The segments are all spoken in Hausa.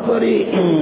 fari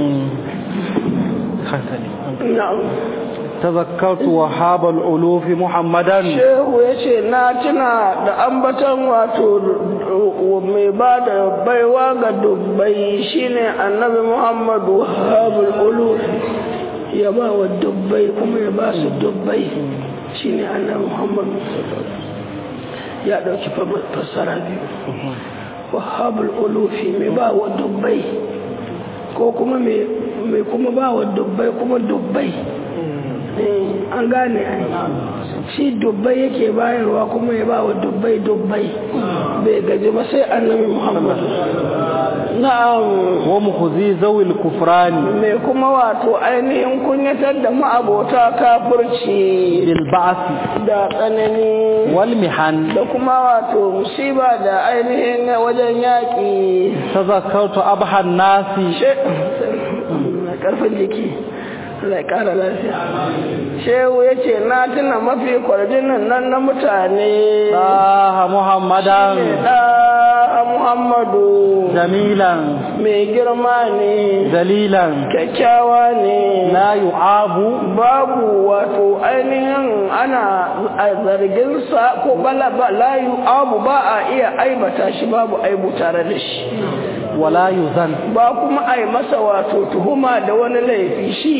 na'am تذكرت وهاب الألوف محمدا shehu ya ce na tuna da ambatan wato mai ba da baiwa ga dubbai shine annabi muhammadu wahabul uluf ya ba wa dubbai kuma ya ba su dubbai shine annabi muhammadu ya ɗauki fassara biyu wahabul ulufi mai ba wa dubbai ko kuma mai kuma ba wa dubbai kuma dubbai an gane ai shi dubbai yake bayarwa kuma ya ba wa dubbai dubbai bai gaji ba sai annabi muhammad na'am wa mukhzi zawil kufrani me kuma wato ainihin kunyatar da ma'abota kafirci bil ba'si da tsanani wal mihan da kuma wato musiba da ainihin wajen yaƙi tazakkartu abhan nasi karfin jiki Allah ya ƙara lafiya. Shehu ya ce, Na tuna mafi kwarjinin nan na mutane. Ɗaha Muhammadan. Ɗaha Muhammadu. Jamilan. Mai girma ne. Dalilan. Kyakkyawa ne. La yu'abu. Babu wato ainihin ana zargin sa ko bala ba la yu'abu ba a iya aibata shi babu aibu tare da shi. wala yuzan ba kuma a yi masa wato tuhuma da wani laifi shi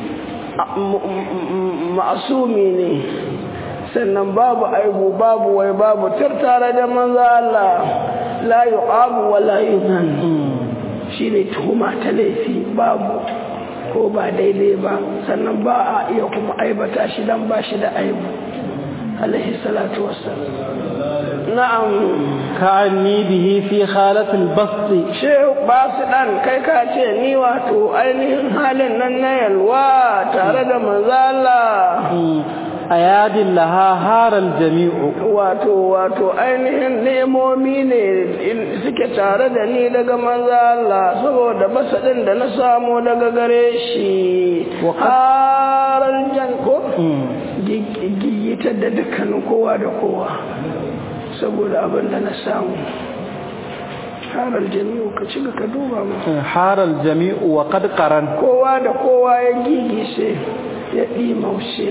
ma'asumi ne sannan babu aibu babu wai babu tare da manzo Allah la yu'abu wa la yuzan shi ne tuhuma ta laifi babu ko ba daidai ba sannan ba a iya kuma aibata shi dan ba shi da aibu alaihi salatu wassalam na'am ka'anni bihi fi khalatil basti shehu ba su dan kai ka ce ni wato ainihin halin nan na yalwa tare da manzala ayadin laha haral jami'u wato wato ainihin nemomi ne suke tare da ni daga manzala saboda basadin da na samu daga gare shi haral jan ko gigitar da dukkanin kowa da kowa saboda abin da na samu haral jami'u ka ci ka duba mu haral jami'u wa qad qaran kowa da kowa ya gigishe ya ɗimaushe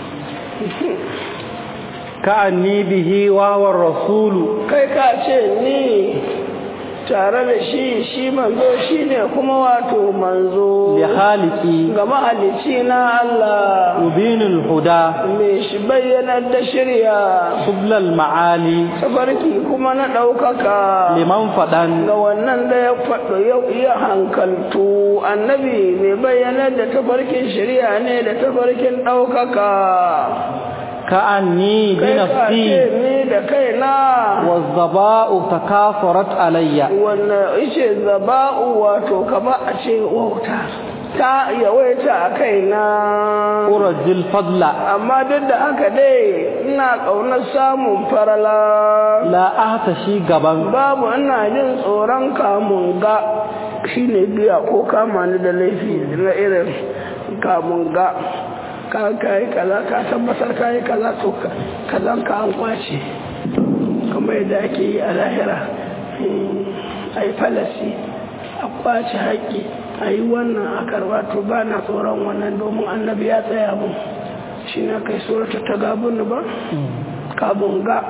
ka'anni bihi wa wa rasulu kai ka ce ni tare da shi shi manzo shi ne kuma wato manzo li khaliqi ga mahalicci na Allah mubinul huda me shi bayyanar da shirya sublal ma'ali tafarki kuma na ɗaukaka liman fadan ga wannan da ya faɗo ya iya hankaltu annabi mai bayyanar da tafarkin shirya ne da tafarkin ɗaukaka ka'anni bi kai ka nafsi ce ni da kaina والظباء تكاثرت علي wannan ishe zaba'u wato kama a ce wauta ta yawaita a kaina أرجي الفضل amma duk da haka dai ina ƙaunar samun farala لا أهتشي gaban babu ina jin tsoron kamun ga shine biya ko kama ni da laifi na irin kamun ga ka kai kaza ka tabbatar ka yi kaza to ka- kazan ka an kwace kamar yadda ake yi a lahira a yi falasi a kwace haƙƙi a yi wannan a karba to ba na tsoron wannan domin annabi ya tsaya mun shi na kai surata ta gabun ba kabun ga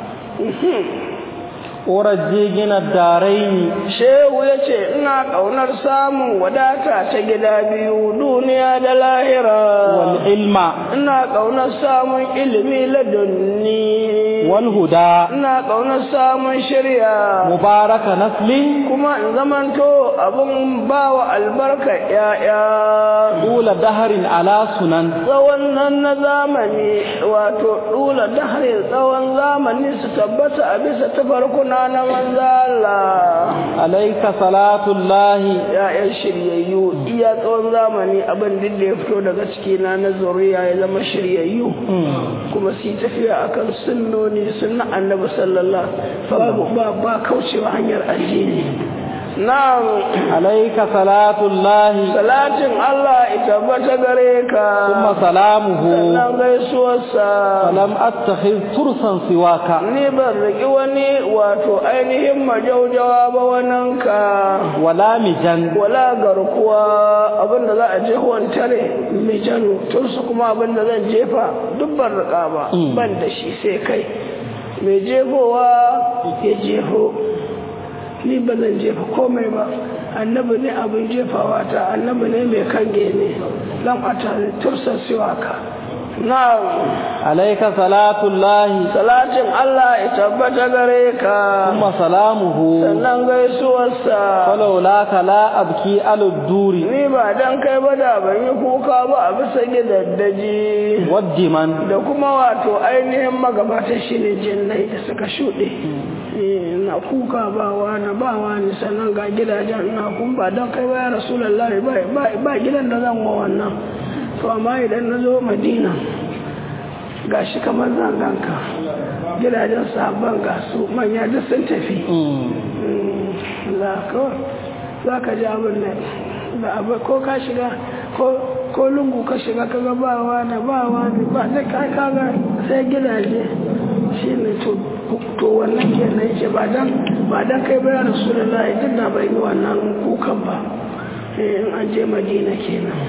أرجي جنا الدارين shehu ya ce ina ƙaunar samun wadata ta gida biyu duniya da lahira والعلم ina ƙaunar samun ilimi ladunni والهدى ina ƙaunar samun shirya مبارك نسل kuma in zamanto abin bawa albarka ‘ya'ya طول دهر على سنن tsawon nan na zamani wato ɗula daharin tsawon zamani su tabbata a bisa tafarkuna na manzala عليك صلاة الله ‘ya'yan shiryayyu iya tsawon zamani abin duk da ya fito daga cikina na zuriya ya zama shiryayyu kuma su yi tafiya akan sunnoni sunna annabi sallallahu babu ba ba kaucewa hanyar addini na'am عليك صلاة الله salatin Allah ya tabbata gare ka ثم سلامه sannan gaisuwarsa فلم أتخذ ترسا سواك ni ban riƙi wani wato ainihin majaujawa ba wannan ka ولا مجن wala garkuwa abinda za a jefa wani tare mai jano tursu kuma abinda zan jefa duk ban riƙa ba Mm. ban da shi sai kai mai jefowa ya jefo ni ba zan jefa komai ba annabi ne abin jefawa ta annabi ne mai kange ne lam ata tursa siwaka na عليك صلاة الله salatin Allah ya tabbata gare ka ثم سلامه sannan gaisuwarsa فلولاك لا أبكي على الدور ni ba dan kai ba da ban yi kuka ba a bisa gidaddaji والدمن da kuma wato ainihin magabata shi ne jinnai da suka shuɗe Eh, na kuka ba wani ba wani sannan ga gidajen na kun ba don kai ba ya rasulallah ba gidan da zan wa wannan to amma idan na zo madina ga shi kamar zanganka gidajen sabon ga su manya duk sun tafi za kawai za ka ji abin da da abu ko ka shiga ko ko lungu ka shiga ka ga ba wani ba wani ba da ka kaga sai gidaje shi ne to to wannan kenan yake ba dan ba dan kai ba ya rasulullahi duk da bai yi wannan kukan ba eh in an je madina kenan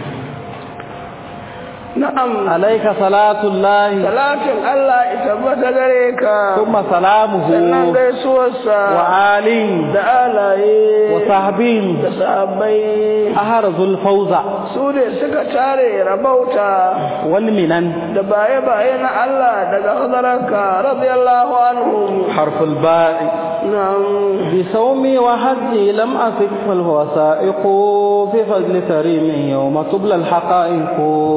na'am عليك صلاة الله salatin Allah ya tabbata gare ka ثم سلامه sannan gaisuwarsa وآل da alaye وصحب da sahabbai أهرز الفوز su ne suka tare rabauta والمنن da baye-baye na Allah daga hadararka radiyallahu anhu حرف الباء nan بصومي وحجي لم أثق فالوثائق في فضل كريم يوم تبلى الحقائق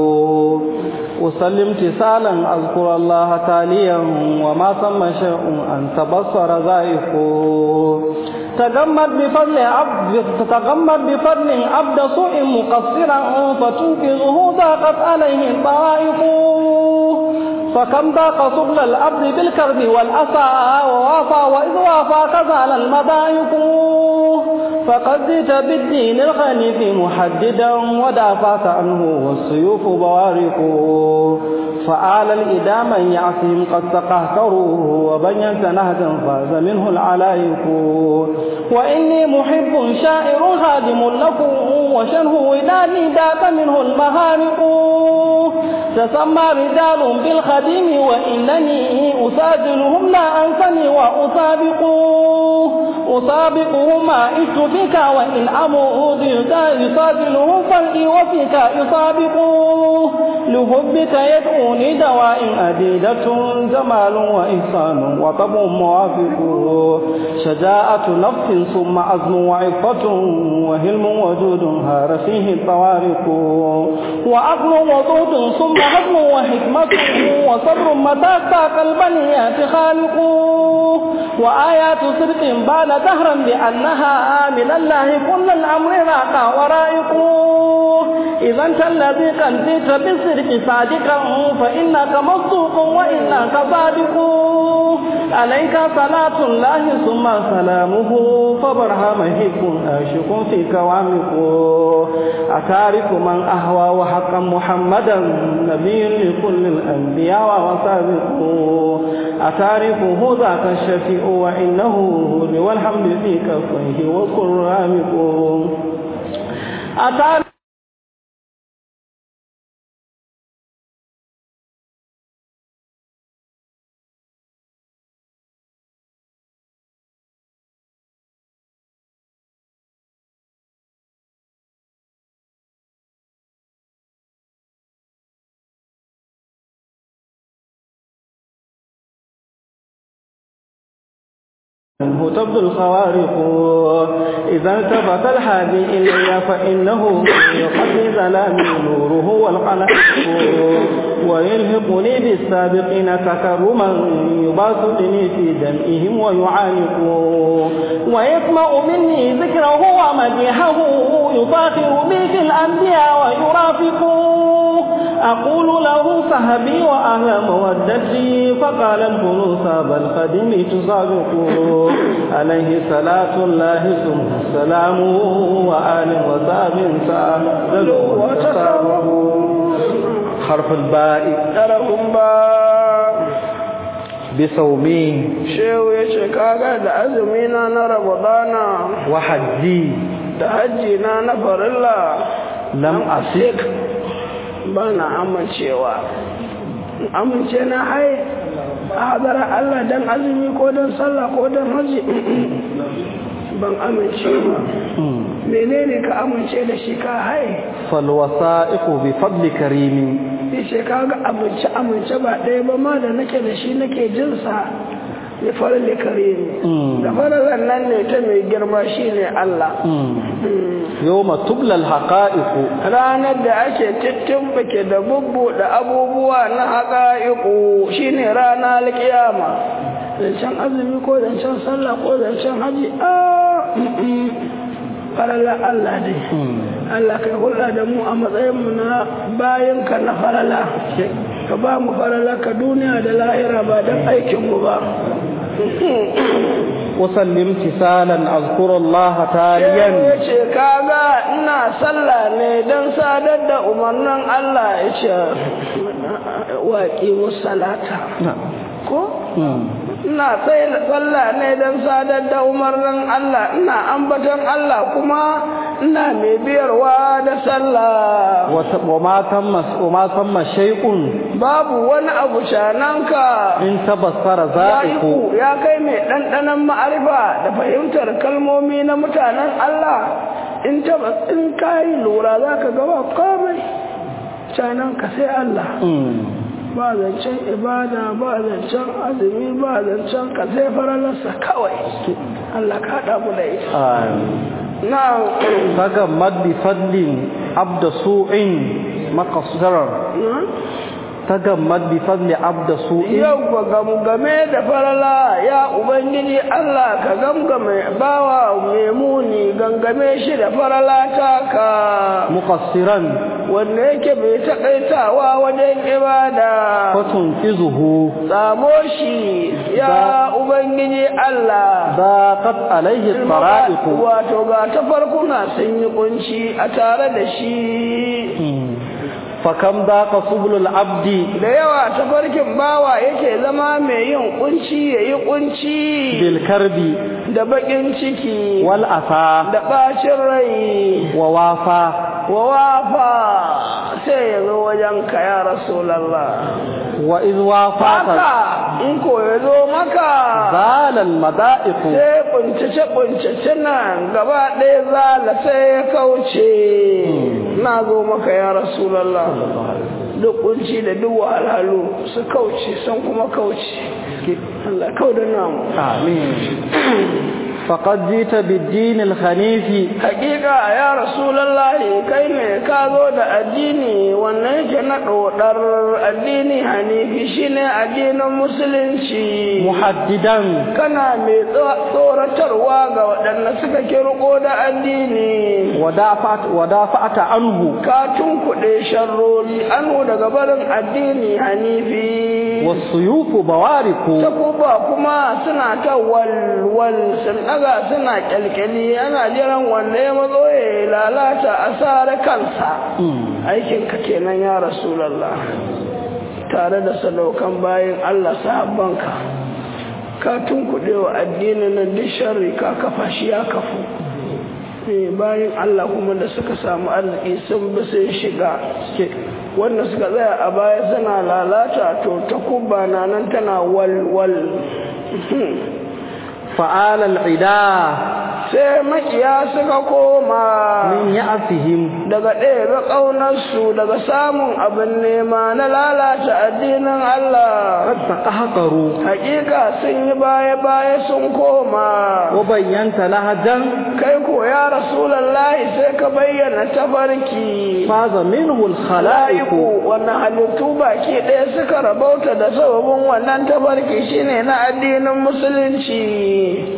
أسلم امتثالا أذكر الله تاليا وما ثم شيء أن تبصر ذائق تغمد بفضل عبد تتغمد بفضل عبد سوء مقصرا فتنقذه ضاقت عليه الطائق فكم ضاق سبل الأرض بالكرب والأسى ووافى وإذ وافى كزال المضايق فقد جئت بالدين الخنيف محددا ودافعت عنه والسيوف بوارق فآل الإدى من يعصهم قد تقهكروا وبينت نهجا فاز منه العلايق وإني محب شاعر خادم لكم وشنه وداني داك منه المهارق تسمى رجال بالخديم وإنني أساجلهم لا أنسني وأسابق أسابقهم ما عشت فيك وإن أمود يساجلهم فرقي وفيك يسابق لحبك يدعوني دواء أديدة جمال وإحسان وطب موافق شجاعة نفس ثم عزم وعفة وهلم وجود هار فيه الطوارق وعقل وضود ثم هضم وحكمة وصبر متى ساق البنيات خالق وآيات صدق بعد دهرا بأنها من الله كل الأمر راقى ورائق إذا أنت الذي قد جئت بالصدق صادقا فإنك مصدوق وإنك صادق عليك صلاة الله ثم سلامه فبرهام هيك آشق فيك وعمق أتعرف من أهوى وحقا محمدا نبي لكل الأنبياء وسابق أتعرفه ذاك الشفيع وإنه لو الحمد في كفيه وكل رامق أتعرف منه تبدو الخوارق إذا التفت الحادي إلي فإنه يقضي ظلامي نوره والقلق ويلهقني بالسابقين تكرما يباسطني في دمئهم ويعانق ويسمع مني ذكره ومديحه يفاخر بي في الأنبياء ويرافق أقول له صحبي وأهل مودتي فقال الفلوس بل قدمي تسابق عليه صلاة الله ثم السلام وآل وصحب سأل وتسابق حرف الباء ɗarafin ba بصومي shehu ya ce kaga da azumi na na ramadana وحجي da hajji na na farilla لم أسق ba na amincewa amince na hai a hadara Allah dan azumi ko dan sallah ko dan haji ban amince ba menene ka amince da shi ka hai فالوثائق بفضل كريم yace kaga amince amince ba ɗaya ba ma da nake da shi nake jinsa ya farin da kare ne da farin nan ne ta mai girma shine Allah يوم تبلى الحقائق ranar da ake tittimɓake da bubbuɗe abubuwa na haƙa'iƙu shine rana alƙiyama zancen azumi ko zancen sallah ko zancen haji a farala Allah dai Allah kai hulɗa da mu a matsayinmu na bayanka na farala ka ba mu farala ka duniya da lahira ba don aikinmu ba أسلم امتثالا أذكر الله تاليا ya ce kaga ina sallah ne don sadar da umarnin Allah ya ce waƙi musalata ko ina sai sallah ne don sadar da umarnin Allah ina ambaton Allah kuma ina mai biyarwa da sallah وما تم وما تم شيء babu wani abu shananka إن تبصر ya ذائق iku ya kai mai ɗanɗanon ma'arifa da fahimtar kalmomi na mutanen Allah in ta in kayi lura za ka gaba komai shananka sai Allah ba zancen ibada ba zancen azumi ba zancen ka sai faralarsa kawai Allah ka haɗa mu da ita na تجمد بفضل عبد سوء مقصرا تجمد بفضل عبد سوء yau ba gamgame da farala ya ubangiji Allah ka gamgame bawa mai muni gangame shi da farala taka مقصرا wanda yake bai taƙaitawa wajen ibada فتنقذه tsamo shi ya ubangiji Allah ضاقت عليه الطرائق wato ga ta farkuna sun yi kunci a tare da shi فكم ضاق سبل العبد da yawa ta farkin bawa yake zama mai yin kunci ya yi kunci بالكرب da bakin ciki والأسى da bacin rai ووافى wa wafa sai ya zo wajen ka ya rasulallah وإذ وافاك haka in ko ya zo maka زال المضائق sai kuncace kuncace nan gaba ɗaya zala sai ya kauce na zo maka ya rasulallah duk kunci da duk wahalhalu su kauce sun kuma kauce Allah kau da namu آمين فقد جئت بالدين الخنيف hakika ya rasulallahi kai ne ka zo da addini wannan yake na ɗodar addini hanifi shine addinin musulunci محددا kana mai tsoratarwa ga waɗanda suka kirko da addini ودافعت, ودافعت عنه ka tunkuɗe sharrori anu daga barin addini hanifi والسيوف بوارق takuba kuma suna ta walwal sun daga suna kyalkyali ana jiran wanda ya matso ya lalata a sare kansa aikinka kenan ya rasulallah tare da sadaukan bayan allah sahabbanka ka tunkuɗe wa addinin nan duk sharri ka kafa shi ya kafu Eh, bayan allah kuma da suka samu arziki sun bi sun shiga wanda suka tsaya a baya suna lalata to takuba na nan tana walwal فآل العداء sai makiya suka koma من يأسهم daga ɗaya ƙaunarsu daga samun abin nema na lalata addinin Allah قد تقهقروا hakika sun yi baya-baya sun koma وبينت لهجا kai ko ya rasulallahi sai ka bayyana tafarki فاز منه الخلائق la'iku wannan halittu baki ɗaya suka rabauta da sababin wannan tafarki shine na addinin musulunci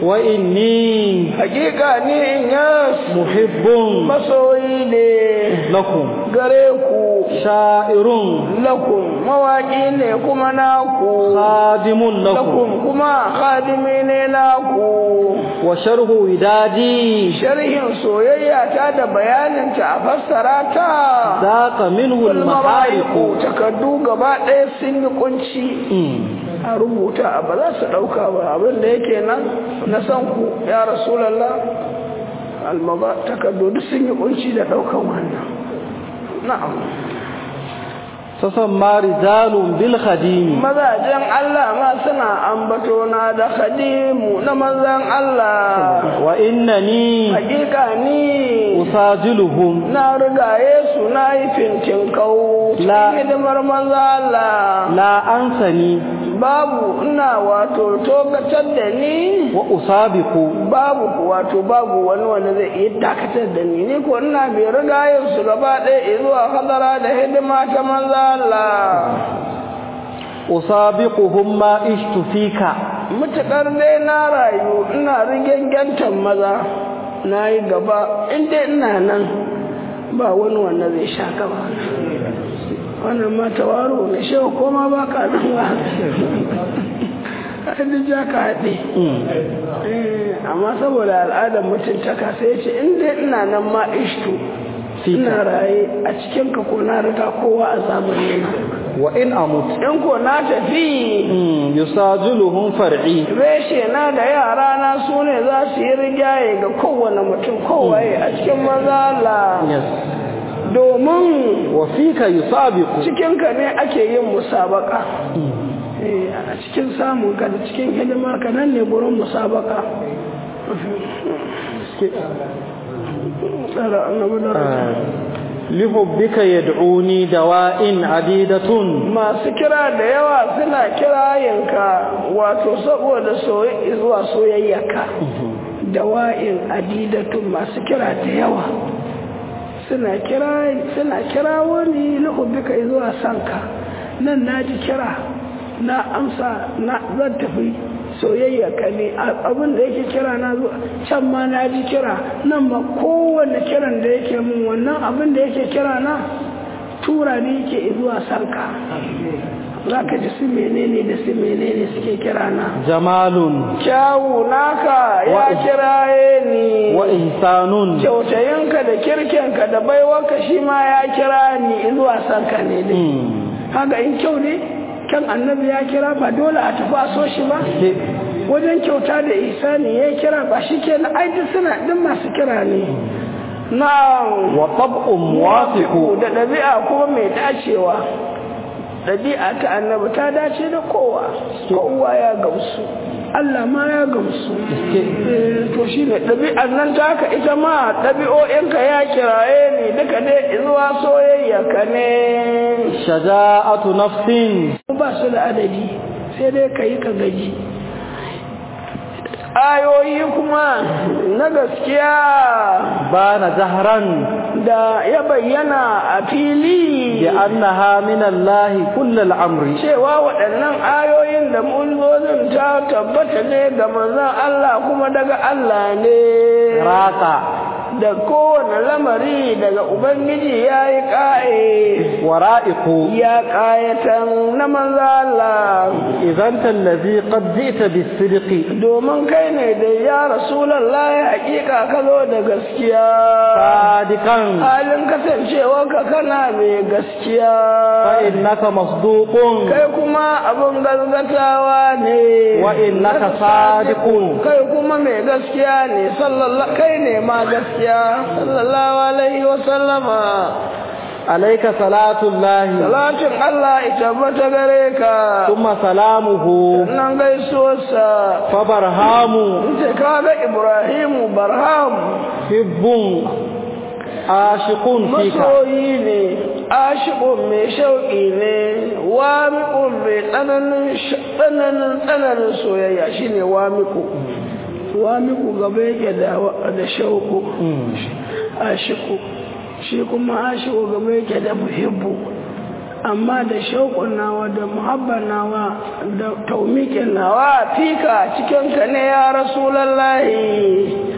وإني hakika ni in yas محب masoyi ne lakum gare ku sha'irun lakum mawaƙi ne kuma naku khadimun lakum lakum kuma khadimi ne naku wa sharhu widadi sharhin soyayya ta da bayaninta a fassara ta zaqa minhu al-mahariqu takardu gaba ɗaya sun yi kunci a rubuta ba za su ɗauka ba abin da yake nan na san ku ya rasulallah almaba takardu duk sun yi kunci da ɗaukan wannan na'am sasan ma rijalun bil khadimi mazajen Allah ma suna ambato na da khadimu na manzan Allah wa innani hakika ni usajiluhum na rigaye su na yi fintin kau La- hidimar manzan Allah la ansani babu ina wato togatar da ni wa usabiqu babu wato babu wani wanda zai iya dakatar da ni ni ko ina bai riga yin su gaba ɗaya zuwa hadara da hidima ta manzo Allah usabiquhum ma ishtu fika mutakar dai na rayu ina rigengentan maza na yi gaba in dai ina nan ba wani wanda zai sha gaba wannan ma tawaro ne shewa koma ba ka nan ba hadin ja ka haɗe Eh, amma saboda al'adar mutuntaka sai ya ce in dai ina nan ma ishtu ina raye a cikin ka ko na riga kowa a zamani na wa in amut in ko na tafi Mm, yusajiluhum far'i reshe na da yara na su ne za su yi rigaye ga kowane mutum kowaye a cikin mazala yes domin wa fika yusabiqu cikinka ne ake yin musabaka Eh, a cikin samun ka da cikin hidimar ka nan ne gurin musabaka Tsara annabi da rahama. lihubbika yad'uni dawa'in adidatun masu kira da yawa suna kirayenka wato saboda soyayya zuwa soyayyarka dawa'in adidatun masu kira da yawa suna kira suna kira wani lahubika zuwa sanka nan na ji kira na amsa na zan tafi soyayya ka ne abin da yake kira na zuwa can ma na ji kira nan ma kowane kiran da yake mun wannan abin da yake kira na tura ne yake zuwa sanka za ka ji su menene da su menene suke kira na jamalun kyawu naka ya Wa- kiraye ni wa ihsanun kyautayinka da kirkenka da baiwarka shi ma ya kira ni zuwa sanka ne dai Mm. haka in kyau ne kan annabi ya kira ba dole a tafi a so shi ba Ke- wajen kyauta da isani ya kira ba shi ke na aiki suna ɗin masu kira ne na wa tab'un muwafiqu da ɗabi'a kuma mai dacewa ɗabi'a ta annabi ta dace da kowa kowa ya gamsu Allah ma ya gamsu Eh, to shi ne ɗabi'ar nan ta haka ita ma ɗabi'o'inka ya kiraye ni duka dai zuwa soyayya ka ne shaja'atu nafsin ba su da adadi sai dai ka yi ka gaji ayoyi kuma na gaskiya bana jahran da ya bayyana a fili bi annaha min Allah kull al-amri cewa waɗannan ayoyin da mulzozin ta tabbata ne ga manzon Allah kuma daga Allah ne raqa da kowane lamari daga Ubangiji ya yi ƙa'e wara'iqu ya ƙayatan na manzon Allah idan tallazi qad ji'ta bis-sidqi domin kai ne da ya rasulallah ya hakika ka zo da gaskiya sadiqan halin kasancewarka kana mai gaskiya fa innaka masduqun kai kuma abin gazgatawa ne wa innaka sadiqun kai kuma mai gaskiya ne sallallahu kai ne ma gaskiya sallallahu alaihi wa sallama alayka salatu llahi salatin Allah ya tabbata gare ka thumma salamuhu nan gaisuwarsa fa barhamu ce kaga Ibrahimu Barham hibbun ashiqun fika masoyi ne ashikun mai shauƙi ne wamiƙun mai tsananin tsananin tsananin soyayya shine wamiƙu wamiƙu gaba yake da da shauƙu ashiku shi kuma ashiku gaba yake da muhibbu amma da shauƙun nawa da muhabbar nawa da taumikin nawa fika cikin ka ne ya rasulallahi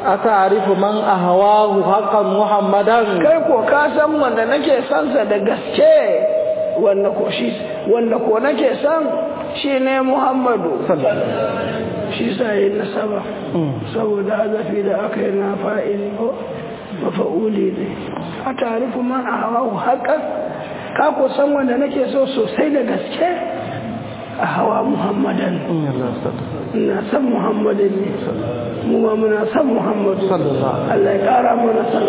أتعرف من أهواه حقا محمدا kai ko ka san wanda nake son sa da gaske wanda ko shi wanda ko nake son shi ne Muhammadu shi sa yi nasaba saboda hazafi da aka yi na fa'ili ko mafa'uli ne a tarifu man a hawa haƙar ka ko san wanda nake so sosai da gaske a hawa muhammadan ina san muhammadin ne mu ma muna san muhammadu Allah ya ƙara mana san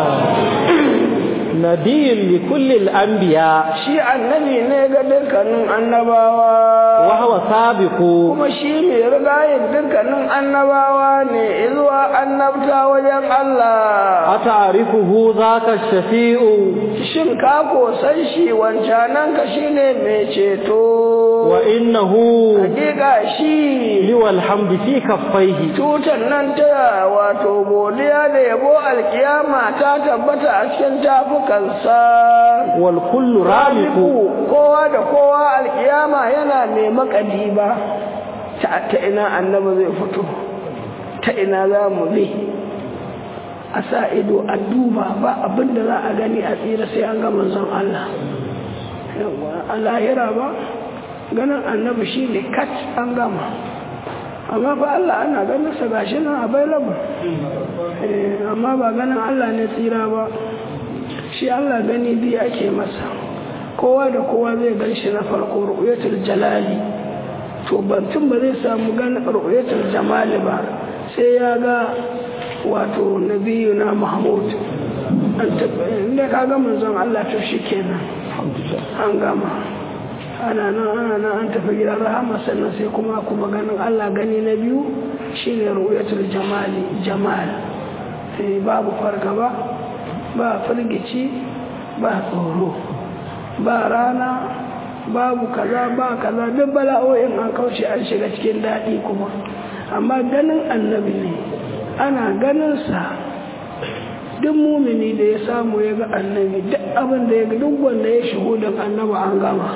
nabiyin li kullil anbiya shi annabi ne ga dukkanin annabawa wa huwa sabiqu kuma shi mai rigayen dukkanin annabawa ne zuwa annabta wajen Allah ata'rifuhu zaka shafi'u shin ka ko san shi wancanan ka shine mai ceto wa innahu hakika shi liwal hamdi fi kaffaihi tutar nan ta wato godiya da yabo alkiyama ta tabbata a cikin tafukansa wal kullu ramiqu kowa da kowa alkiyama yana mai makadi ba ta ta ina annabi zai fito ta ina za mu bi a sa ido a duba ba abinda za a gani a tsira sai an ga manzon Allah a lahira ba ganin annabi shi ne kat an gama amma fa Allah ana ganin sa gashi nan available amma ba ganin Allah ne tsira ba shi Allah gani biyu ake masa kowa da kowa zai gan shi na farko ru'yatul jalali to bantun ba zai samu ganin ru'yatul jamali ba sai ya ga wato nabiyuna mahmud an inda ka ga manzon Allah to shikenan an gama ana nan ana nan an tafi gidan rahama sannan sai kuma kuma ganin Allah gani na biyu shine ru'yatul jamali jamal sai babu fargaba ba firgici ba tsoro ba rana babu kaza ba kaza duk bala'o'in an kauce an shiga cikin daɗi kuma amma ganin annabi ne ana ganin sa duk mumini da ya samu ya ga annabi duk abin da ya ga duk wanda ya shigo da annabi an gama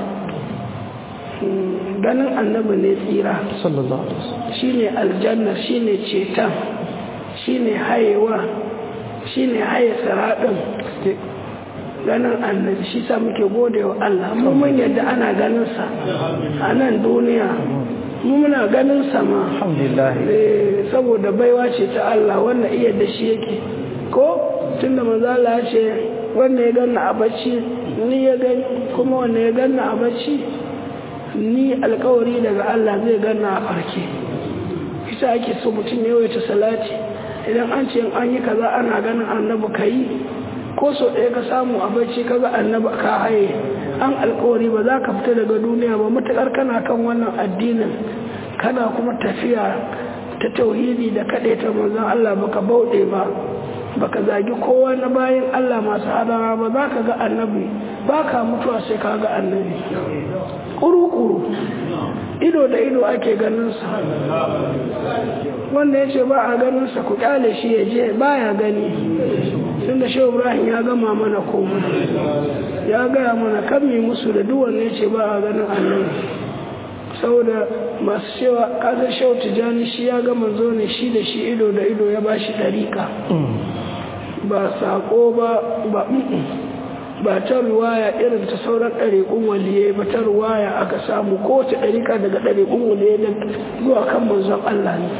ganin annabi ne tsira sallallahu alaihi wasallam shine aljanna shine cetan shine hayewa shine haye siraɗin ganin annabi shi sa muke gode wa Allah mu mun yadda ana ganin sa a nan duniya mu muna ganin sa ma alhamdulillah saboda baiwa ce ta Allah wanda iya da shi yake ko tunda manzo Allah ya ce wanda ya ganna a bacci ni ya gani kuma wanda ya ganna a bacci ni alkawari daga Allah zai ganna a farke ita ake so mutum ya yawaita salati idan an ce an yi kaza ana ganin annabi ka yi ko so ɗaya ka samu a bacci ka ga annabi ka haye an alkawari ba za ka fita daga duniya ba matuƙar kana kan wannan addinin kana kuma tafiya ta tauhidi da kaɗai ta manzon Allah baka bauɗe ba baka zagi kowa na bayan Allah masu hadara ba za ka ga annabi ba ka mutuwa sai ka ga annabi kuru-kuru ido da ido ake ganinsa wanda ya ce ba a ganinsa ku kyale shi ya je ba ya gani tun da shi ibrahim ya gama mana komai ya gaya mana kan mi musu da duk wanda ya ce ba a ganin annabi saboda masu cewa kasar shau tijani shi ya gama zo ne shi da shi ido da ido ya ba shi ɗarika ba saƙo ba ba ba ta ruwaya irin ta sauran ɗariƙun waliye ba ta ruwaya aka samu kowace ɗariƙa daga ɗariƙun waliye da zuwa kan manzon Allah ne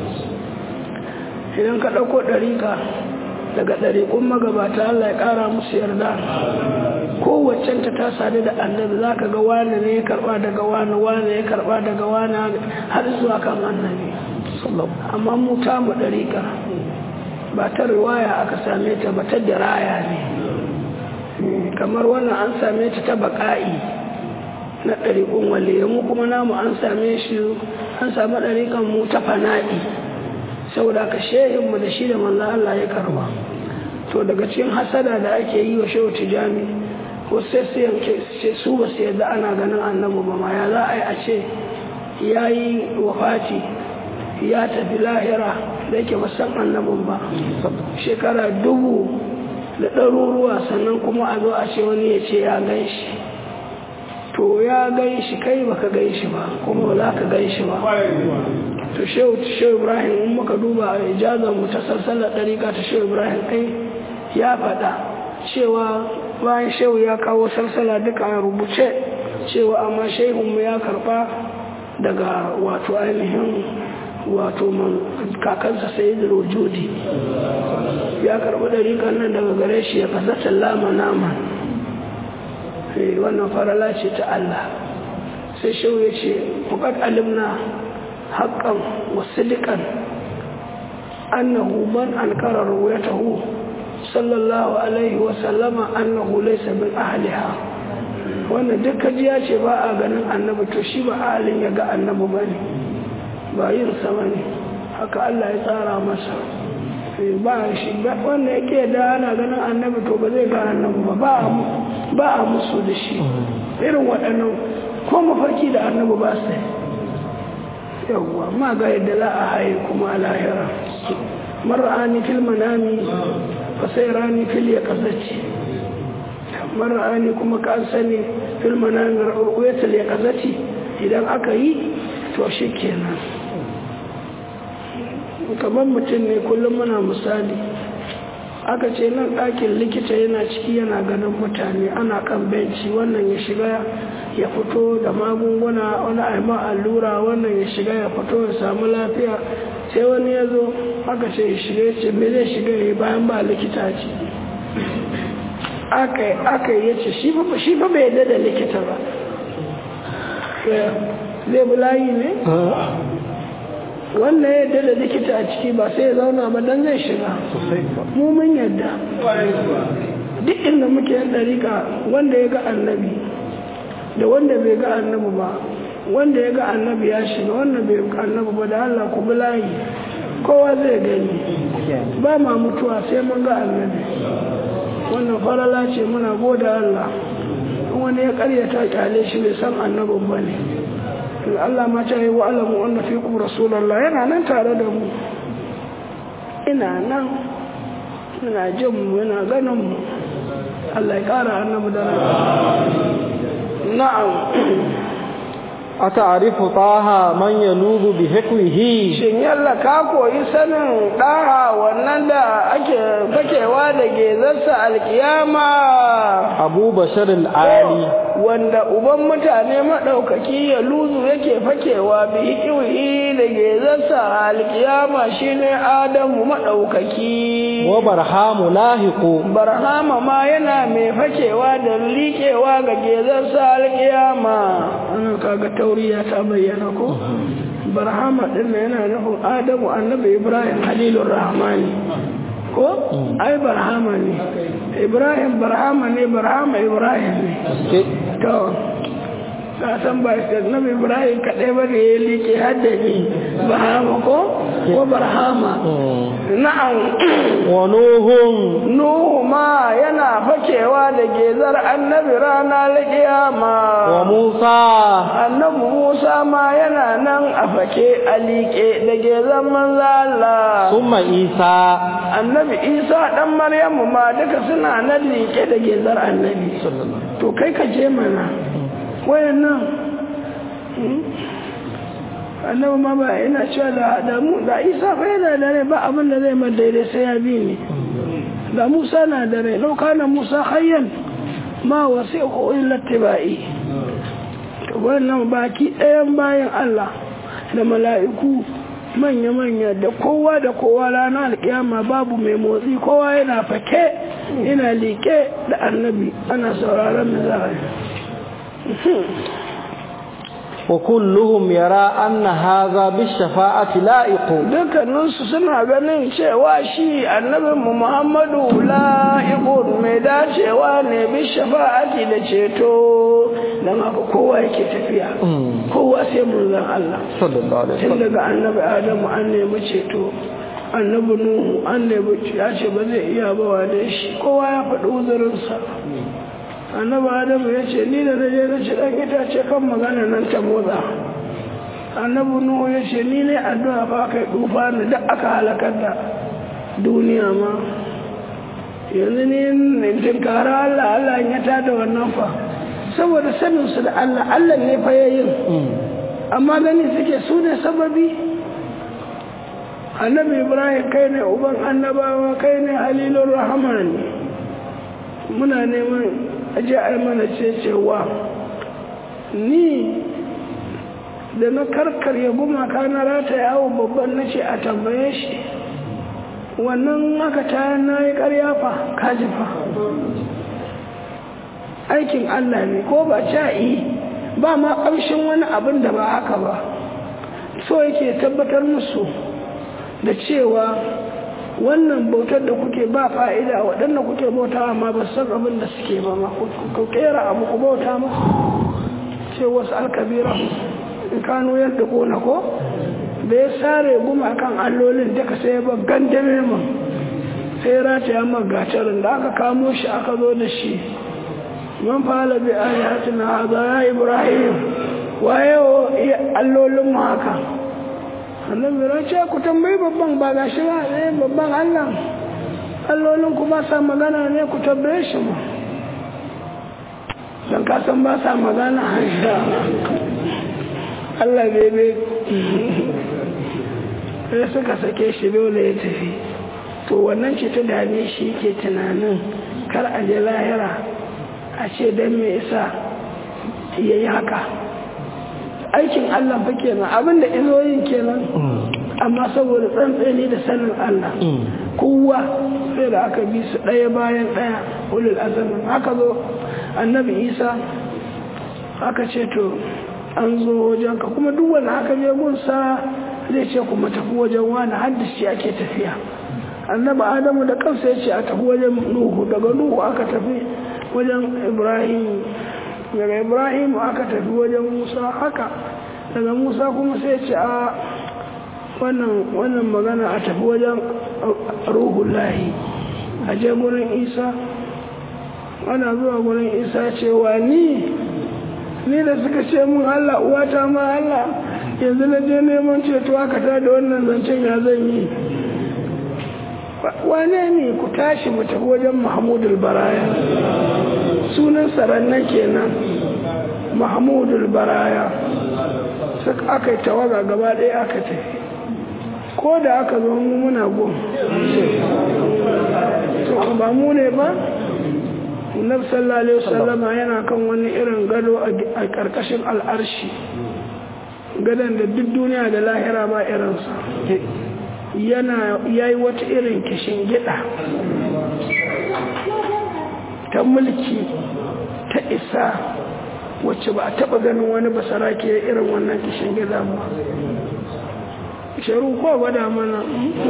idan ka ɗauko ɗariƙa daga ɗariƙun magabata Allah ya ƙara musu yarda kowaccen ta ta sadu da annabi za ka ga wani ne ya karɓa daga wani wani ya karɓa daga wani har zuwa kan annabi amma mu ta mu ɗariƙa ba ta riwaya aka same ta ba ta diraya ne kamar wannan an same ta ta baƙa'i na ɗariƙun waliye mu kuma namu an same shi an samu ɗariƙan mu ta fana'i saboda ka shehinmu da shi da manzo Allah ya karba to daga cikin hasada da ake yi wa shehu tijani ko sai su yanke su ba su yadda ana ganin annabi ba ma ya za a yi a ce ya yi wafati ya tafi lahira da yake ba san annabin ba shekara dubu da ɗaruruwa sannan kuma a zo a ce wani ya ce ya gan shi to ya gan shi kai baka gan shi ba kuma ba za ka gan shi ba to shehu shehu ibrahim in muka duba a ijazar mu ta salsalar ɗariƙa ta shehu ibrahim ai ya faɗa cewa bayan shehu ya kawo salsala duka a rubuce cewa amma shehunmu ya karɓa daga wato ainihin wato kakansa sai da rojodi ya karɓi ɗariƙar nan daga gare shi ya kasata lama nama wannan farala ce ta Allah sai shehu ya ce fukat alimna haƙƙan wasu liƙan annahu man alƙarar ruwayatahu sallallahu alaihi wasallama annahu laysa min ahliha wannan duk kajiya ce ba a ganin annabi to shi ba ahalin ya ga annabi ba ne ba yin sama ne haka Allah ya tsara masa ba shi wanda yake da ana ganin annabi to ba zai ga annabi ba ba a musu da shi irin waɗannan ko mafarki da annabi ba su yawwa ma ga yadda za a haye kuma a lahira mar'ani fil manami fa sai rani fil ya kasace mar'ani kuma ka sani fil manami ru'yatul ya kasace idan aka yi to shi kenan kamar mutum ne kullum muna misali aka ce nan ɗakin likita yana ciki yana ganin mutane ana kan benci wannan ya shiga ya fito da magunguna wani aima allura wannan ya shiga ya fito ya samu lafiya sai wani ya zo aka ce ya shiga ya ce me zai shiga ya bayan ba likita ce aka yi ya ce shi fa bai yadda da likita ba zai bi layi ne wanda ya yadda da likita a ciki ba sai ya zauna ba dan zai shiga mu mun yadda duk inda muke yan dariƙa wanda ya ga annabi da wanda bai ga annabi ba wanda ya ga annabi ya shiga wanda bai ga annabi ba da Allah ku bi layi kowa zai gani ba ma mutuwa sai mun ga annabi wannan farala ce muna goda Allah wani ya karyata kyale shi bai san annabin ba ne Allah ma ta yi wa alamu wanda fi ku rasulallah yana nan tare da mu ina nan ina jin mu yana ganin mu Allah ya kara annabi da na'am أتعرف طه من ينوب بحكمه shin yalla ka koyi sanin ɗaha wannan da ake fakewa da gezarsa alkiyama أبو بشر العالي wanda uban mutane maɗaukaki ya luzu yake fakewa bi hikiwi da gezarsa alkiyama shine adamu maɗaukaki وبرهام لاحق barhama ma yana mai fakewa da liƙewa ga gezarsa alkiyama ana kaga tauriya ta bayyana ko barhama din yana nufin adamu annabi ibrahim halilur rahmani ko ai barhama ne ibrahim barhama ne barhama ibrahim ne to ka san ba annabi ibrahim kaɗai ba ne ya liƙe haddani barhama ko ko barhama na'am ونوح nuhu ma yana fakewa da gezar annabi rana kiyama وموسى annabi musa ma yana nan a fake a liƙe da gezar manzo Allah ثم عيسى annabi isa dan maryamu ma duka suna nan liƙe da gezar annabi to kai ka je mana wayannan hmm? annabi ma ba yana cewa da da mu da isa fa yana da rai ba abin da zai ma daidai sai ya bi ni da musa na da rai lau kana musa hayyan ma wasi'u illa tibai to wannan baki ɗayan bayan Allah da mala'iku manya-manya da kowa da kowa ranar alkiyama babu mai motsi kowa yana fake yana liƙe da annabi ana sauraron mizari وكلهم يرى أن هذا بالشفاعة لائق dukkaninsu suna ganin cewa shi annabinmu muhammadu la'iqun mai dacewa ne bi shafa'ati da ceto don haka kowa yake tafiya kowa sai munzan Allah صلى الله عليه tun وسلم daga annabi adamu an nemi ceto annabi nuhu an nemi ya ce ba zai iya ba wa shi kowa ya faɗi uzurinsa annabi adamu ya ce ni da na je na ci ɗan itace kan magana nan ta motsa annabi nuhu ya ce ni ne addu'a fa kai dufa ni da aka halakar da duniya ma yanzu ni in tinkara Allah Allah ya tada wannan fa saboda sanin su da Allah Allah ne fa yayin amma gani suke su ne sababi annabi ibrahim kai ne uban annabawa kai ne halilun rahman muna neman aje a mana cewa ni da na karkarya gumaka na rata yawo babban na ce a tambaye shi wannan aka ta na yi karya fa kaji fa aikin allah ne ko ba ca'i ba ma ƙamshin wani abin da ba haka ba so yake tabbatar musu da cewa wannan bautar da kuke ba fa'ida waɗanda kuke bauta amma ba san abin da suke ba ma ku kera abu ku bauta ma ce wasu alkabira in kano yadda kona ko da ya sare guma kan allolin duka sai ya ba gandame mu sai ya rataya magatarin da aka kamo shi aka zo da shi man fa'ala bi ayatina hadha ya ibrahim waye allolin mu haka annabi ya ce ku tambayi babban ba gashi ba eh babban Allah allolin ku ba sa magana ne ku tambaye shi mu dan ka san ba sa magana hansha Allah bebe sai suka sake shi dole ya tafi to wannan ce ta dame shi ke tunanin kar a je lahira a ce don me isa ya yi haka aikin Allah fa kenan abinda izoyin kenan amma saboda tsantsani da sanin Allah kowa sai da aka bi su ɗaya bayan ɗaya ulul azamin haka zo annabi isa aka ce to an zo wajen ka kuma duk wanda aka je gunsa zai ce kuma tafi wajen wani haddashi ake tafiya annabi adamu da kansa ya ce a tafi wajen nuhu daga nuhu aka tafi wajen ibrahim daga ibrahim aka tafi wajen musa haka daga musa kuma sai ce a wannan wannan magana a tafi wajen ruhullahi a je gurin isa ana zuwa gurin isa cewa ni ni da suka ce mun allah uwata ma allah yanzu na je neman ceto aka ta da wannan zancen ya zan yi wane ne ku tashi mu tafi wajen mahmudul baraya sunan sarannan kenan mahmudul baraya suka aka yi tawaga gaba ɗaya aka tafi ko da aka zo mu muna gun to ba mu ne ba Annabi sallallahu alaihi wasallam yana kan wani irin gado a karkashin al'arshi gadon da duk duniya da lahira ba irinsa yana yayi wata irin kishin gida ta mulki ta isa wacce ba a taba ganin wani basara ke irin wannan kishin gida ba sharu ko gwada mana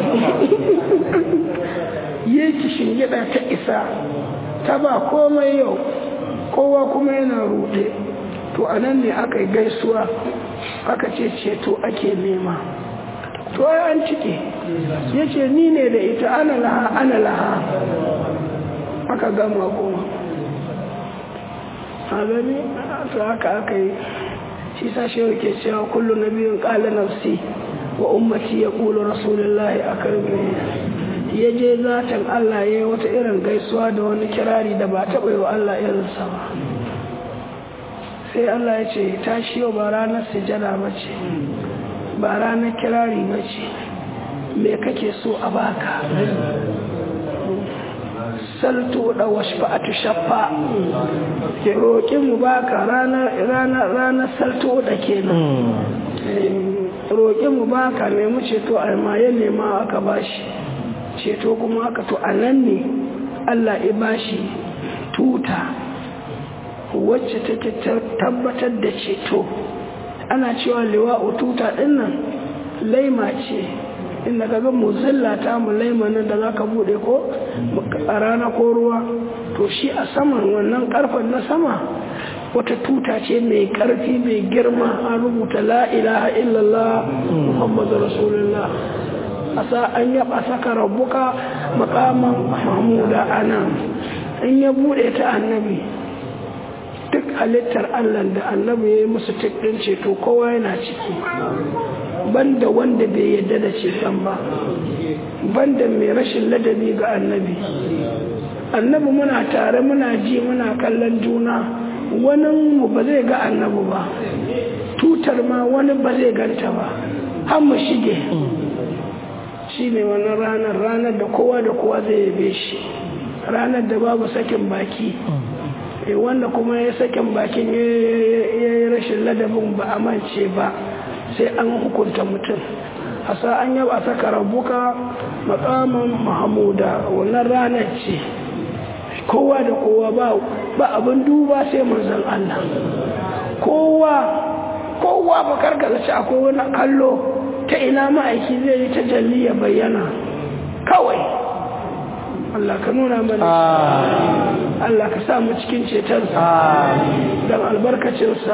yi kishin gida ta isa ta ba komai yau kowa kuma yana rude to a nan ne aka yi gaisuwa aka ce ceto ake nema to ai an cike ya ce ni ne da ita ana laha ana laha aka gama goma a gani to haka aka yi shi sashe ke cewa kullu na biyun ƙala nafsi wa ummati ya ƙulu rasulullahi a karbi ya je zaton Allah ya yi wata irin gaisuwa da wani kirari da ba taɓa yi wa Allah irinsa ba sai Allah ya ce tashi yau ba ranar sujada ba ce ba ranar kirari ba ce me kake so a baka salto da washfa'atu shaffa ke roƙi mu baka ranar salto da kenan roƙi mu baka nemi ceto a ya nema aka bashi ceto kuma aka to a nan ne Allah ya bashi tuta wacce take tabbatar da ceto ana cewa liwa'u tuta dinnan laima ce inda ka ga muzilla ta mu laima nan da za ka bude ko a rana ko ruwa to shi a saman wannan karfen na sama wata tuta ce mai karfi mai girma an rubuta la ilaha illallah muhammadu rasulullah a sa an yaba saka rabbuka makaman mahmuda anan in ya bude ta annabi duk halittar Allah da annabi ya yi musu tikɗin ceto kowa yana ciki banda wanda bai yadda da ceton ba banda mai rashin ladabi ga annabi annabi muna tare muna ji muna kallon juna wani mu ba zai ga annabi ba tutar ma wani ba zai ganta ba har mu shige shi ne wani ranar ranar da kowa da kowa zai yabe shi ranar da babu sakin baki wanda kuma ya sakin bakin ya yi rashin ladabin ba a mance ba sai an hukunta mutum a sa an yaba saka rabuka makaman mahamuda wannan ranar ce kowa da kowa ba abin duba sai manzan Allah kowa kowa ba karkata ce akwai wani kallo ta ina ma'aiki zai yi ta jalli ya bayyana kawai Allah ka nuna mana Allah ka sa mu cikin cetonsa don albarkacinsa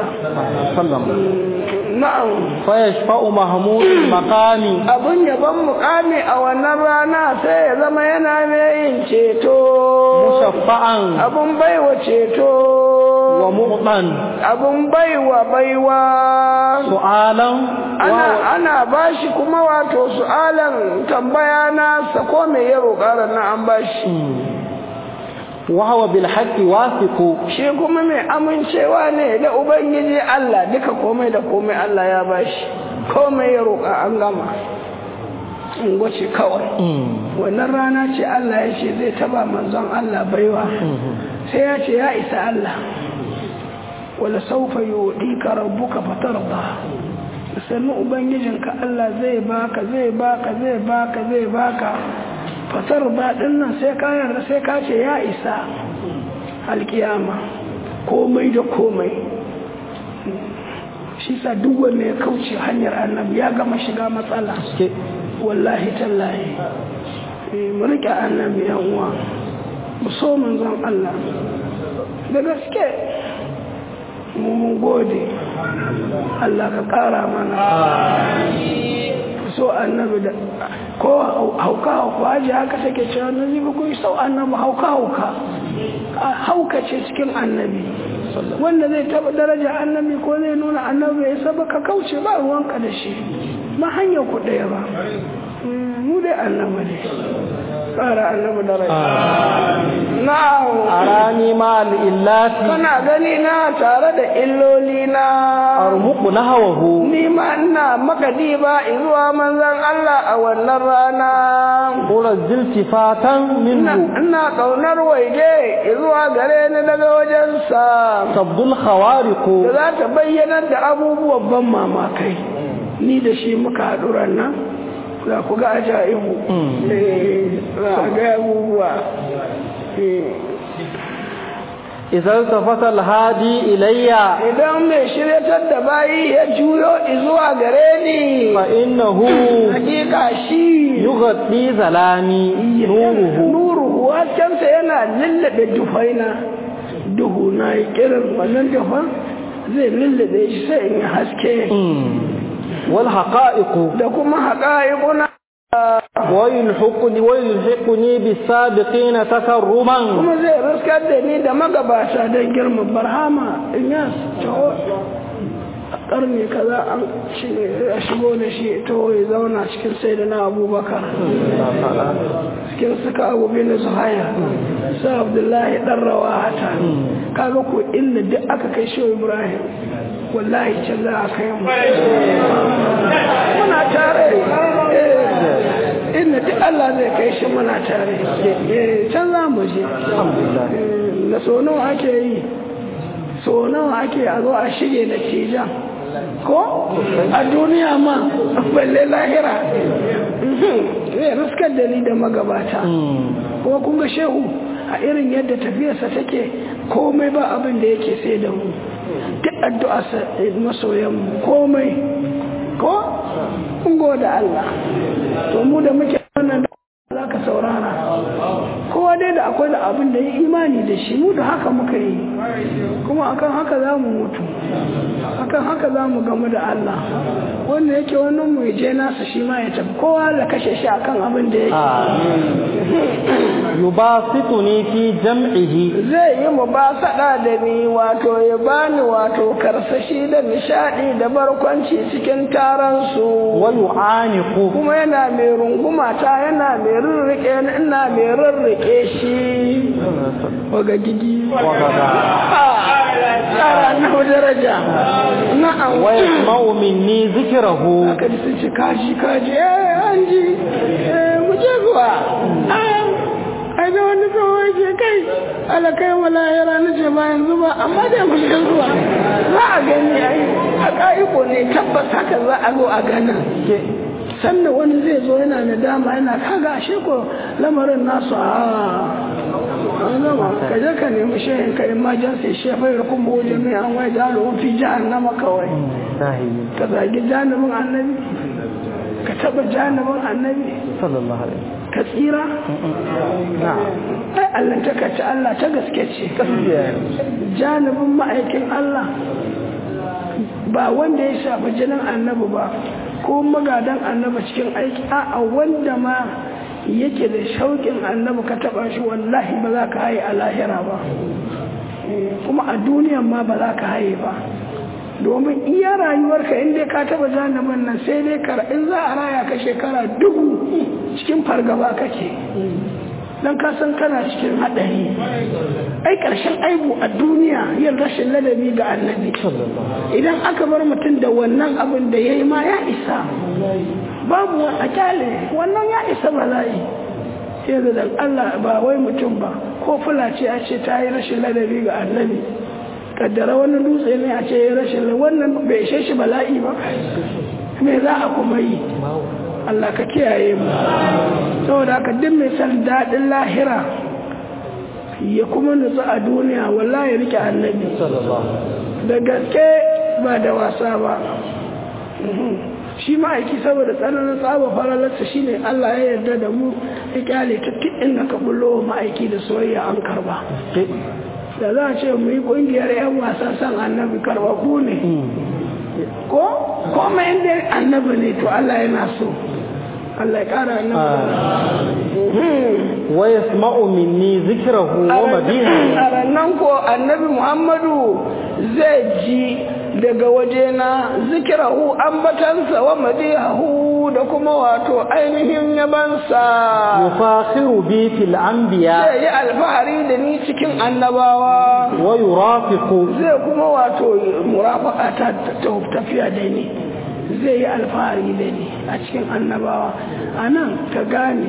na'am fa yashfa'u mahmud maqami abun yaban mukami a wannan rana sai ya zama yana mai yin ceto mushaffa'an abun baiwa ceto wa mu'tan abun baiwa baiwa su'alan ana ana bashi kuma wato su'alan tambaya na sako me ya roƙa na an bashi wa huwa bil haqqi wasiqu shi kuma mai amincewa ne da ubangiji Allah duka komai da komai Allah ya bashi komai ya roƙa an gama in gwace kawai wannan rana ce Allah ya ce zai taba manzon Allah baiwa sai ya ce ya isa Allah wala saufa yu'tika rabbuka fatarda sannu ubangijinka Allah zai baka zai baka zai baka zai baka fatar ba nan sai ka yarda sai ka ce ya isa alkiyama komai da komai shi sa duk wanda ya kauce hanyar annabi ya gama shiga matsala wallahi tallahi mu rike annabi yan uwa mu so manzon Allah da gaske mu mun gode Allah ka kara mana so annabi da ko hauka hauka aji haka take cewa na zibi ku sau annabi hauka hauka hauka ce cikin annabi wanda zai taba daraja annabi ko zai nuna annabi ya saba ka kauce ba ruwanka da shi ma hanyar ku ɗaya ba mu dai annabi ne ƙara annabi daraja na'am arani ma illati kana gani na tare da illoli na armuqu nahawahu ni ma ina makadi ba zuwa manzon Allah a wannan rana qura ziltifatan minhu ina kaunar waige zuwa gare ni daga wajensa tabdul khawariqu da za ta bayyana da abubuwan ban mamakai ni da shi muka haɗu nan za ku ga ajaibu za a ga abubuwa idan tafata alhadi ilayya idan mai shiryatar da bayi ya juyo zuwa gare ni fa innahu hakika shi yughaddi zalami nuruhu nuruhu haskensa yana lullube dufaina duhu na yi kirin wannan dufan zai lullube shi sai in haske wal haqa'iqu da kuma haƙa'iƙuna ويلحقني ويلحقني بالسابقين تكرما kuma zai riskar da ni da magabata don girma barhama in ya taho a ƙarni kaza an a shigo da shi taho ya zauna cikin sai da na abubakar cikin suka abu bin zuhaya su abdullahi ɗan rawata kaga ko inda duk aka kai shi ibrahim wallahi can za a kai mu muna tare inda duk Allah zai kai shi muna tare can za mu je da so nawa ake yi so nawa ake a zo a shige da tijan ko a duniya ma balle lahira zai raskar da ni da magabata kuma kun ga shehu a irin yadda tafiyarsa take komai ba abin da yake sai da mu duk addu'a masoyan komai ko kun da Allah to mu da muke wannan za ka saurara kowa dai da akwai da abin da ya imani da shi mu da haka muka yi kuma akan haka za mu mutu akan haka za mu gamu da Allah wanda yake wannan mu je nasa shi ma ya tafi kowa da kashe shi akan abin da yake yubasituni fi jam'ihi zai yi mu ba sada da ni wato ya bani wato karsashi da nishadi da barkwanci cikin taron su wa yu'aniqu kuma yana mai runguma ta yana mai rurrike ina mai rurrike shi waga gigi tsara na daraja na'am wa yasma'u minni zikrahu aka ji sun ce kaji kaji eh an ji mu je zuwa ai da wani kawai ke kai ala kai wala yara na ce ba yanzu ba amma da mu je zuwa za a gani ai a ƙa'iko ne tabbas haka za a zo a gana sannan wani zai zo yana da dama yana kaga ashe ko lamarin nasu a an gama ka je ka nemi shehin ka emergency shefai da kuma wajen mai an wai jalo fi jahannama kawai ka zagi janibin annabi ka taba janibin annabi sallallahu alaihi ka tsira ai Allah ta kaci Allah ta gaske ce janibin ma'aikin Allah ba wanda ya shafi jinin annabi ba ko magadan annabi cikin aiki a wanda ma yake da shauƙin annabi ka taɓa shi wallahi ba za ka haye a lahira ba kuma a duniyan ma ba za ka haye ba domin iya rayuwarka inda ka taɓa janibin nan sai dai kar in za a raya ka shekara dubu cikin fargaba kake don ka san kana cikin haɗari ai ƙarshen aibu a duniya yin rashin ladabi ga annabi idan aka bar mutum da wannan abin da ya yi ma ya isa babu a kyale wannan ya isa bala'i sai da Allah ba wai mutum ba ko fula ce a ce ta yi rashin ladabi ga annabi kaddara wani dutse ne a ce ya rashin wannan bai ishe shi bala'i ba me za a kuma yi Allah ka kiyaye mu saboda haka duk mai san daɗin lahira ya kuma nutsu a duniya wallahi ya rike annabi da gaske ba da wasa ba shi ma'aiki saboda tsananin tsaba faralarsa shine Allah ya yarda da mu ya kyale ta inda ka bullo ma'aiki da soyayya an karba da za a ce mu yi kungiyar 'yan wasa san annabi karba ku ne ko kuma inda annabi ne to Allah yana so Allah ya kara annabi wa yasma'u minni zikrahu wa madihi arannan ko annabi Muhammadu zai ji daga wajena zikirahu ambatansa wa madihahu da kuma wato ainihin yabansa yufakhiru bi fil anbiya zai yi alfahari da ni cikin annabawa wa yurafiqu zai kuma wato murafaka ta tafiya da ni zai yi alfahari da ni a cikin annabawa a nan ka gane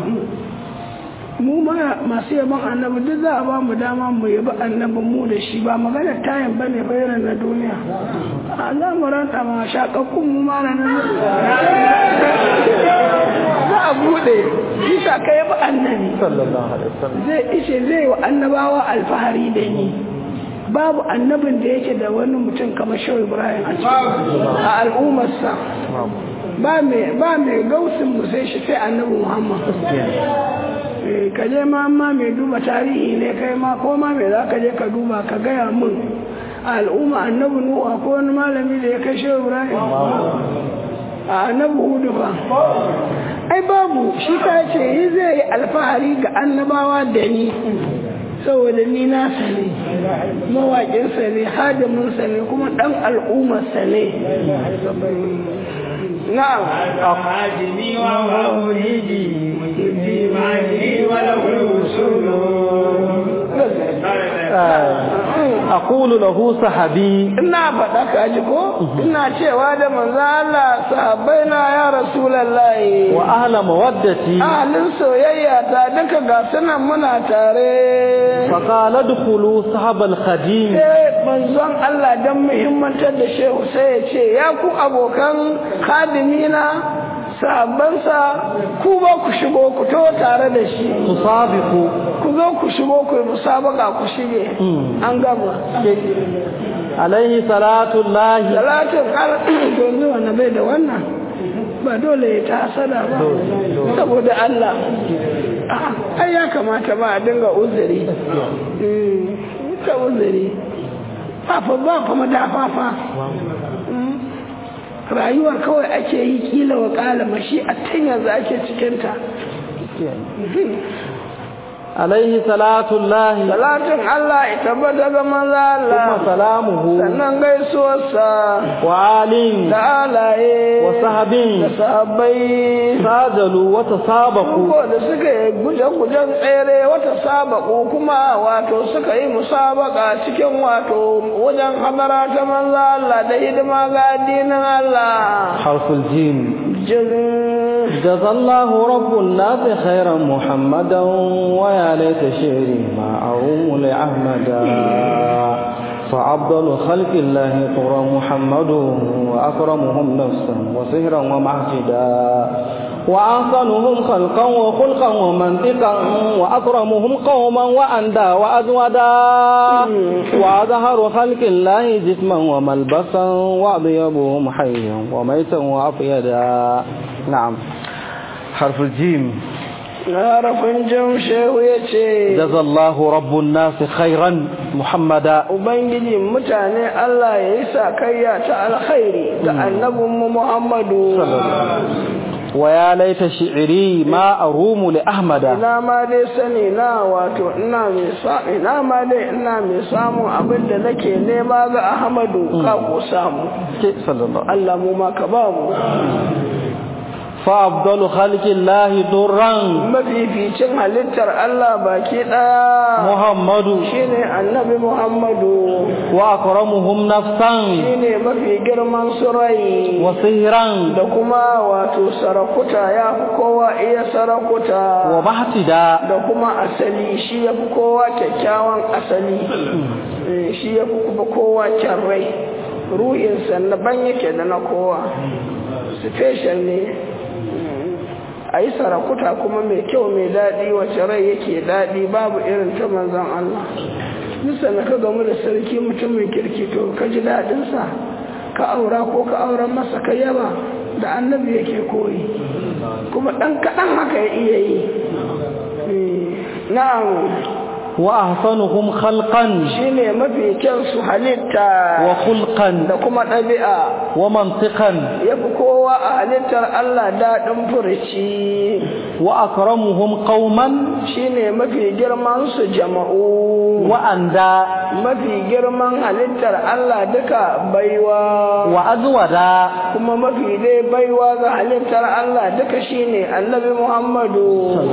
mu ma masu yaban annabi duk za a ba mu dama mu yabi annabin mu da shi ba magana tayin ba ne bayanan na duniya a za mu ranta ma shakakkun mu ma na nan za a bude bisa ka yabi annabi sallallahu alaihi wasallam zai ishe zai wa annabawa alfahari da ni babu annabin da yake da wani mutum kamar shehu ibrahim a cikin a al'ummarsa ba mai gausin mu sai shi sai annabi muhammad ka je ma ma mai duba tarihi ne kai ma ko ma mai za ka je ka duba ka gaya min a al'umma annabi nuhu ko wani malami da ya kai shehu ibrahim a annabi hudu ba ai babu shi ka ce yi zai yi alfahari ga annabawa da ni saboda ni nasa ne mawaƙinsa ne hadiminsa ne kuma ɗan al'ummarsa ne na'am أخرجني ومولدي في معني وله الوصول aqulu lahu sahabi ina faɗa ka ji ko ina cewa da manzo Allah sahabbai na ya rasulullahi wa ahla mawaddati ahalin soyayya ta duka ga sunan muna tare fa qala dkhulu sahabal khadim sai manzon Allah dan muhimmantar da shehu sai ya ce ya ku abokan khadimina sahabbansa ku ba ku shigo ku to tare da shi tusabiqu ku zo ku shigo ku yi musabaka ku shige an gama alaihi salatu llahi salatin kar yanzu wanda bai da wannan ba dole ya ta hasada ba saboda Allah ai ya kamata ba a dinga uzuri ka uzuri ba fa ba fa madafafa rayuwar kawai ake yi kila wa kalama shi a tun yanzu ake cikinta alaihi salatu llahi salatin Allah ya tabbata ga manzo Allah kuma salamuhu sannan gaisuwarsa wa alin da alaye wa sahabin da sahabbai sajalu wa tasabaku ko da suka yi guje-gujen tsere wata sabaku kuma wato suka yi musabaka cikin wato wajen hadara ta manzo Allah da hidima ga addinin Allah harful jim jin جزى الله رب الناس خيرا محمدا ويا ليت شعري ما أروم لأحمدا فأفضل خلق الله طرى محمد وأكرمهم نفسا وسهرا ومعجدا وأحسنهم خلقا وخلقا ومنطقا وأكرمهم قوما وأندى وأزودا وأظهر خلق الله جسما وملبسا وأطيبهم حيا وميتا وأفيدا نعم حرف الجيم harafin jam shehu ya ce جزى الله رب الناس خيرا محمدا ubangiji mutane Allah ya yi sakayya ta alkhairi ga annabinmu Muhammadu ويا ليت شعري ما أروم لأحمد ina ma dai sani na wato ina mai sa ina ma dai ina mai samun abin da nake nema ga Ahmadu ka ko samu صلى الله Allah mu ma ka ba mu فأفضل خلق الله درا mafificin halittar Allah baki daya محمد shine annabi Muhammadu وأكرمهم نفسا shine mafi girman surai وصهرا da kuma wato sarakuta ya fi kowa iya sarakuta ومحتدا da kuma asali shi ya fi kowa kyakkyawan asali Eh, shi ya fi kuma kowa kyan rai ruhinsa na ban yake da na kowa special ne a yi sarakuta kuma mai kyau mai daɗi wace rai yake daɗi babu irin ta manzan Allah nisa na ka gamu da sarki mutumin kirki to ka ji daɗinsa ka aura ko ka auren masa ka yaba da annabi yake koyi kuma ɗan kaɗan haka ya iya yi Eh, na'am وأحسنهم خلقا shine mafi kyan su halitta وخلقا da kuma ɗabi'a ومنطقا ya fi kowa a halittar Allah daɗin furici وأكرمهم قوما shine mafi girman su jama'u وأندى mafi girman halittar Allah duka baiwa وأزودا kuma mafi dai baiwa ga halittar Allah duka shine annabi Muhammadu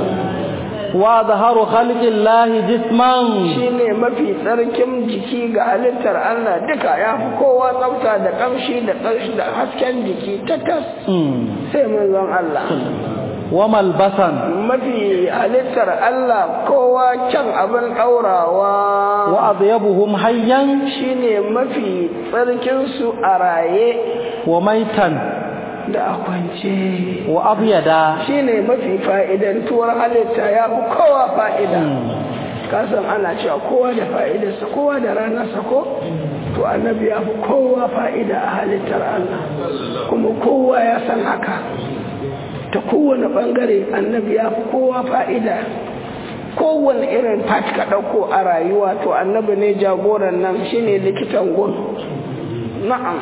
وأظهر خلق الله جسما shine mafi tsarkin jiki ga halittar Allah duka ya fi kowa tsafta da kamshi da ƙarshi da hasken jiki ta tas مم. sai manzon Allah وملبسا mafi halittar Allah kowa kyan abin ɗaurawa وأطيبهم حيا shine mafi tsarkinsu a raye وميتا da a kwance وأبيدا shine mafi fa'idantuwar halitta ya fi kowa fa'ida kasan ana cewa kowa da fa'idarsa kowa da ranarsa ko to annabi ya fi kowa fa'ida a halittar Allah kuma kowa ya san haka ta kowane ɓangare annabi ya fi kowa fa'ida kowane irin part ka ɗauko a rayuwa to annabi ne jagoran nan shine likitan gun na'am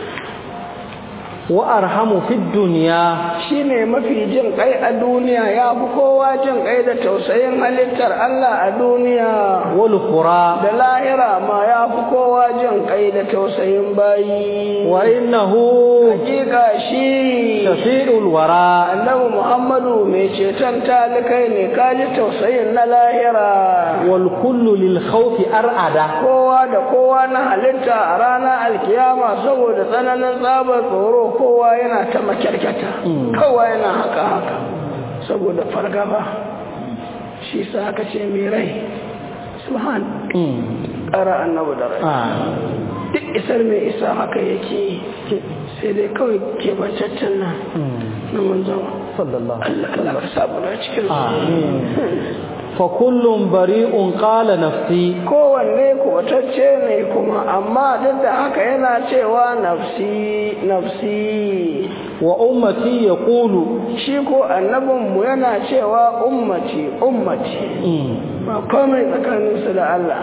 وأرحم في الدنيا shine mafi jin kai a duniya ya fi kowa jin kai da tausayin halittar Allah a duniya والقرى da lahira ma ya fi kowa jin kai da tausayin bayi وإنه hakika shi شفيع الورى annabi Muhammadu mai ceton talikai ne kaji tausayin na lahira والكل للخوف أرعد kowa da kowa na halitta a ranar alkiyama saboda tsananin tsabar tsoro kowa yana ta makyarkyata kowa yana haka haka saboda fargaba shi sa aka ce mai rai subhan ƙara annabu da rai duk isar mai isa haka yake sai dai kawai kebancaccen nan na manzon صلى الله Allah Allah ka samu na cikin su آمين فكل بريء قال نفسي kowanne kubatacce ne kuma amma duk da haka yana cewa nafsi nafsi وأمتي يقول shi ko annabinmu yana cewa ummati ummati ba komai tsakaninsu da Allah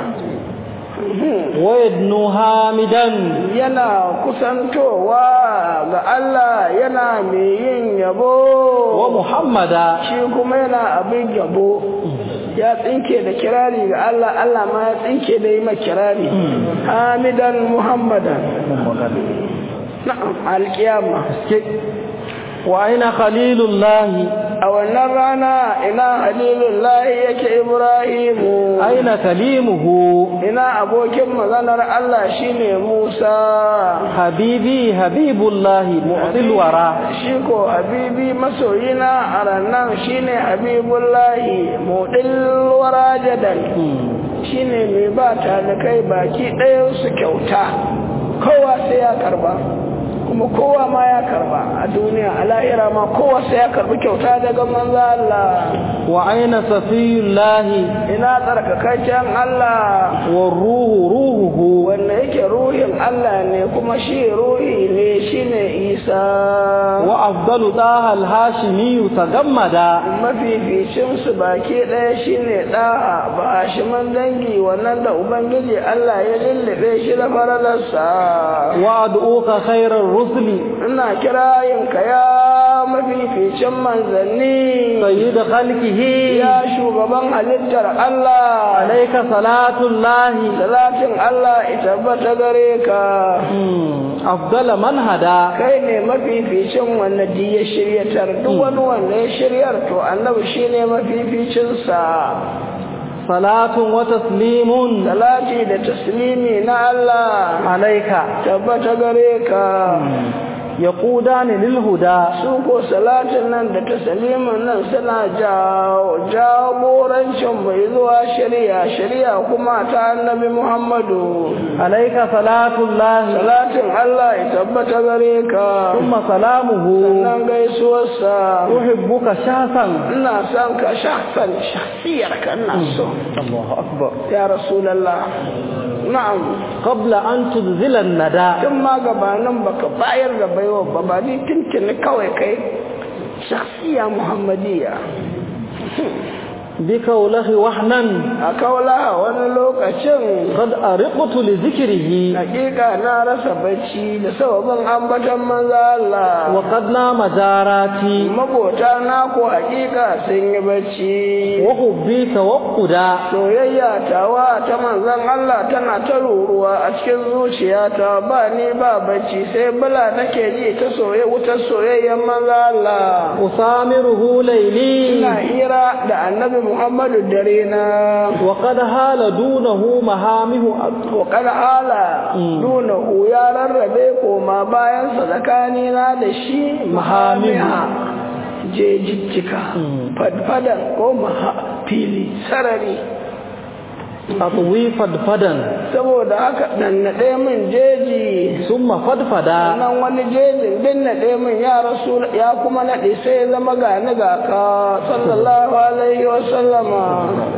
ويدنو حامدا yana kusantowa ga Allah yana mai yin yabo ومحمدا shi kuma yana abin yabo ya tsinke da kirari ga Allah Allah ma ya tsinke da yi ma kirari hamidan muhammadan na'am alkiyama wa aina khalilullahi a wannan rana ina halilullahi yake ibrahimu aina kalimuhu ina abokin maganar Allah shine Musa habibi habibullahi mu'til wara shi ko habibi masoyina a rannan shine habibullahi mudil wara jadan shine mai ba talikai baki ɗaya su kyauta kowa sai ya karba kuma kowa ma ya karba a duniya a lahira ma kowa sai ya karbi kyauta daga manzo Allah wa aina safiyullahi ina tsarkakakken Allah wa ruhu ruhuhu wanda yake ruhin Allah ne kuma shi ruhi ne shine Isa wa afdalu daha al-hashimi tagammada mafificin su baki ɗaya shine ɗaha ba hashiman dangi wannan da ubangiji Allah ya lullube shi da faralarsa wa ad'uka khairar rusuli ina kirayin ka ya mafificin manzanni sayyid khalqihi ya shugaban halittar Allah alayka salatullahi salatin Allah ita bata gare ka afdala man hada kai ne mafificin wanda di ya shiryatar duk wani wanda ya shiryar to annabi shine mafificinsa salatun wa taslimun salati da taslimi na Allah alayka tabbata gare ka yaqudani lil huda su ko salatin nan da taslimin nan suna jagorancin mai zuwa shari'a shari'a kuma ta annabi Muhammadu alayka salatullahi salatin Allah ya tabbata gare ka thumma salamuhu sannan gaisuwarsa uhibbuka shasan ina son ka shahsan shahsiyar ka ina so Allahu akbar ya rasulullah na'am qabla an tudzila an-nada tun ma gabanin baka bayar da baiwa ba ba ni tuntuni kawai kai shahsiya muhammadiyya bikawlahi wahnan a kaula wani lokacin qad ariqtu li dhikrihi hakika na rasa bacci da sababin ambatan manzo Allah wa qad nama jarati mabota na ko hakika sun yi bacci wa hubbi tawaqquda soyayya tawa ta manzon Allah tana ta ruruwa a cikin zuciyata ba ni ba bacci sai bala nake ji ta soye wutar soyayyen manzo Allah usamiruhu layli ina hira da annabi Muhammadu dare na wa qad hala dunahu mahamihu wa qad hala dunahu ya rarrabe koma bayan sa tsakanina da shi mahamiha jejijjika fadfadan ko maha fili sarari atwi fadfadan saboda haka nannaɗe min jeji summa fadfada nan wani jejin din naɗe min ya rasu ya kuma naɗe sai ya zama ga ni ga ka sallallahu alaihi wa sallama